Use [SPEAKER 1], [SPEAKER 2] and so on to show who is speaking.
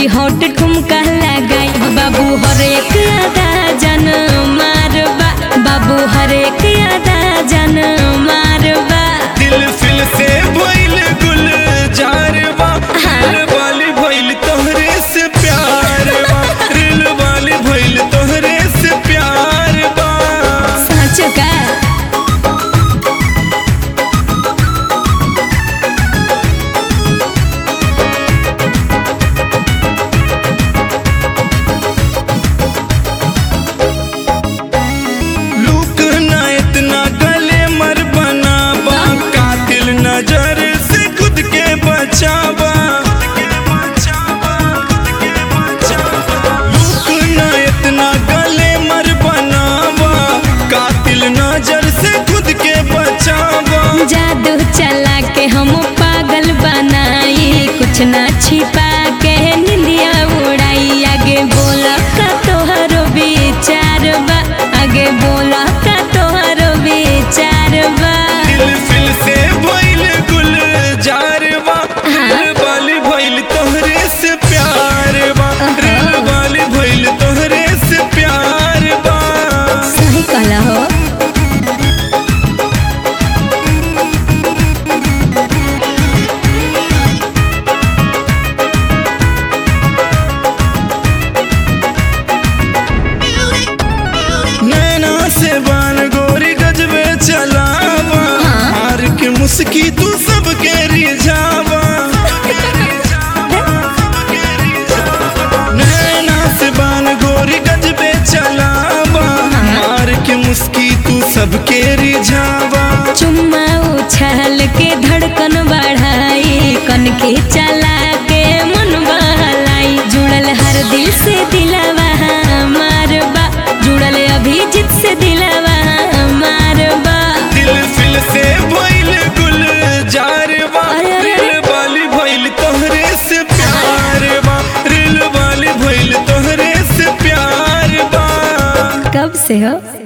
[SPEAKER 1] Hot ठुमका लगाई बाबू हरेक अदा जन मारबा बाबू हरेक अदा जन मारबा
[SPEAKER 2] दिल फिल से भइल गुल जारवा दिल वाली भइल तोहरे से प्यार बा दिल वाली भइल तोहरे से प्यार बा
[SPEAKER 1] सच का
[SPEAKER 2] लूक ना इतना गले मर बनावा कातिल नजर से खुद के बचावा लूक ना इतना गले मर बनावा कातिल नजर से खुद के बचावा
[SPEAKER 1] जादू चला के हम पागल बनाई कुछ ना छिपा के निंदिया उड़ाई आगे बोला का तोहरो विचार बा आगे बोला का तोहरो विचार बा
[SPEAKER 2] दिल फिल से भइल गुल जारवा दिल वाली भइल तोहरे से प्यार बा दिल वाली भइल तोहरे से प्यार बा
[SPEAKER 1] सही कहला हो
[SPEAKER 2] नैना से बान गोरी गजबे चलावा हार के मुस्की तू सबके रिझावा नैना से बान गोरी गजबे चलावा हार के मुस्की तू सबके रिझावा
[SPEAKER 1] चुम्मा उछाल के धड़कन बढ़ाई कन के चला के मन बहलाई जुड़ल हर दिल से दिलवा मारबा जुड़ल अभिजीत से दिलवा मारबा
[SPEAKER 2] दिल फिल से भइल गुल जारवा
[SPEAKER 1] अरे, अरे, अरे।
[SPEAKER 2] दिल वाली भइल तोहरे से प्यार बा दिल वाली भइल तोहरे से प्यार बा
[SPEAKER 1] कब से हो